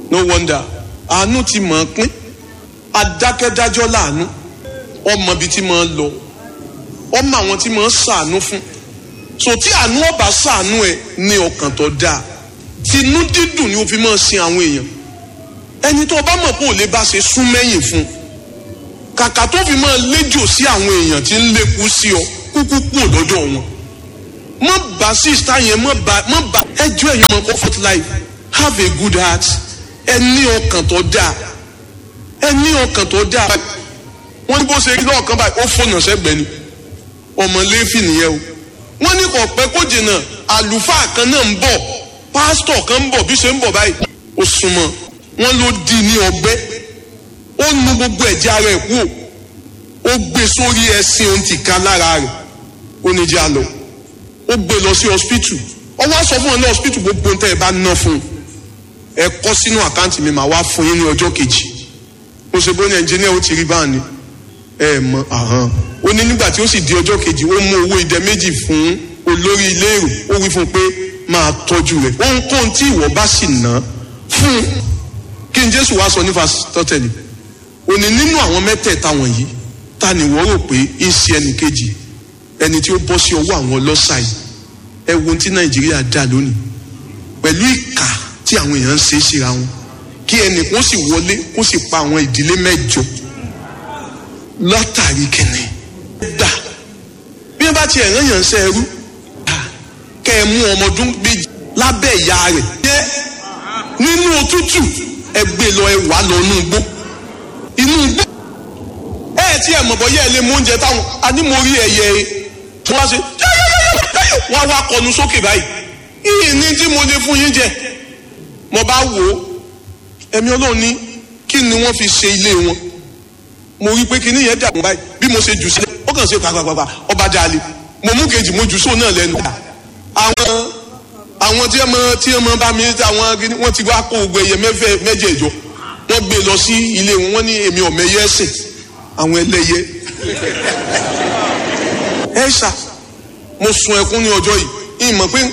no wonder àánú ti mọ̀ ọ́n pín adákẹ́dájọ́ láàánú ọmọ bíi ti máa ń lọ ọmọ àwọn tí máa ń ṣàánú fún so tí àánú ọba ṣàánú ẹ ní ọkàn tó dáa tinú dídùn ni o fi máa sin àwọn èèyàn ẹni tó o bá mọ̀ pé ò lè bá ṣe sún mẹ́yìn fún kàkà tó fi máa léjò sí àwọn èèyàn tí ń lékú sí ọ kúkú kú lọ́dọ̀ wọn mọ bá sísá yẹn mọ bá mọ bá ẹjọ́ ẹ̀yìn ọmọ comfort life have a good heart ẹ ní ọkàn tó dáa ẹ ní ọkàn tó dáa wọ́n ní bó ṣe rí lọ́ọ̀kan báyìí ó fònà sẹ́gbẹ̀ẹ́ ni ọmọ lẹ́fì nìyẹn o wọ́n ní kò pẹ́ kó jìnnà àlùfáà kan náà ń bọ̀ pásítọ̀ kan ń bọ̀ bí ṣe ń bọ̀ báyìí ó súnmọ́ wọ́n ló di ní ọgbẹ́ ó nu gbogbo ẹ̀jẹ̀ ara ẹ̀ kú ó gbé sórí ẹṣin ohun ti ká lára rẹ̀ ó ní jẹ́ àlọ́ ó gbé lọ sí hospital ó wá sọ fún ọ ní hospital gbogbo ohun tẹ́ ẹ bá ná fún un ẹ kọ́ sínú àkáǹtì mi màá wá fún yín ní ọjọ́ kejì mo ṣe bó ní ẹnjìníà ó ti rí báà ni ẹ mọ àhán ó ní nígbà tí ó sì di ọjọ́ kejì ó mú owó idẹ méjì fún olórí ilé èrò ó wí fún un pé máa tọ́jú rẹ̀ ohunkóhun tí ìwọ bá sì ná fún un kí n jésù wá sọ ní fasitọ́tẹ̀lì òní nínú àwọn mẹ́tẹ̀ẹ̀ta wọ̀nyí ta ni wọ́n rò pé ń ṣe ẹnì kejì ẹni tí ó bọ́ sí ọwọ́ àwọn ọlọ́ṣà yìí ẹ wo ohun tí nàìjíríà dà lónìí pẹ̀lú ìkà tí àwọn èèyàn ń ṣe é síra wọn kí ẹnì kó sì wọlé kó sì pa àwọn ìdílé mẹ́jọ látàrí kìnnì dà bí wọ́n bá tiẹ̀ rán yàn ṣe ẹrú kẹ́ ẹ mú ọmọ ọdún méjì lábẹ́ ìyá rẹ̀ jẹ́ nínú òtútù ẹ gbé lọ ẹ wà lọ inú igbó inú igbó ẹ ẹ tí ẹ mọ̀ bọ́ yẹ ẹ lé mú oúnjẹ táwọn àní mo rí ẹyẹ tí wọ́n ṣe wọ́n wá kọnu sókè báyìí yìí ní tí mo lè fún yín jẹ mo bá wò ó ẹ̀mí ọlọ́run ní kí ni wọ́n fi ṣe ilé wọn mo rí pé kíní yẹn dàgbọ́n báyìí bí mo ṣe jù sílẹ̀ ó kàn ṣe pàpàpàpà ọba dalẹ̀ mo mú kejì mo jù sóò náà lẹ́nu àwọn àwọn tí ẹ mọ tí ẹ mọ bá mi àwọn gini wọn ti wá kó gbogbo ẹyẹ mẹfẹ mẹjẹẹjọ wọn gbé lọ sí ilé wọn wọn ní èmi ọmọ ẹyẹ ẹsìn àwọn ẹlẹyẹ ẹ ṣá mo sun ẹkún ní ọjọ́ yìí ìmọ̀ pé